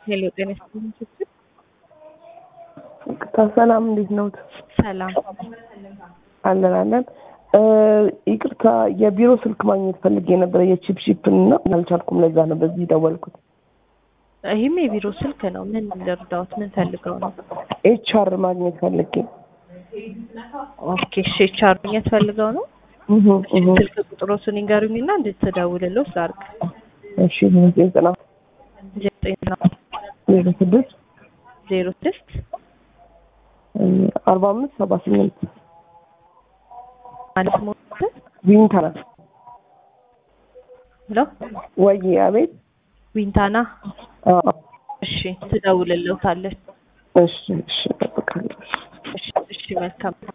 ሄሎ ጤና ይስጥልኝ ስትል ይቅርታ ሰላም፣ እንዴት ነዎት? ሰላም አለን አለን። ይቅርታ የቢሮ ስልክ ማግኘት ፈልጌ ነበረ የቺፕ ሺፕን እና አልቻልኩም። ለዛ ነው በዚህ ደወልኩት። ይህም የቢሮ ስልክ ነው። ምን ልርዳዎት? ምን ፈልገው ነው? ኤችአር ማግኘት ፈልጌ ኦኬ እሺ፣ ኤችአር ማግኘት ፈልገው ነው። እህ እህ ስልክ ቁጥሮቱን ይንገሩኝና እንድትደውልለው ላድርግ። እሺ ዘጠና ዘጠኝ ዜሮ ስድስት ዜሮ ስድስት አርባ አምስት ሰባ ስምንት ማለት ሞት ዊንታና ሄሎ ወይ አቤት። ዊንታና አዎ እሺ፣ ትደውልለታለች። እሺ እሺ እጠብቃለሁ። እሺ እሺ፣ መልካም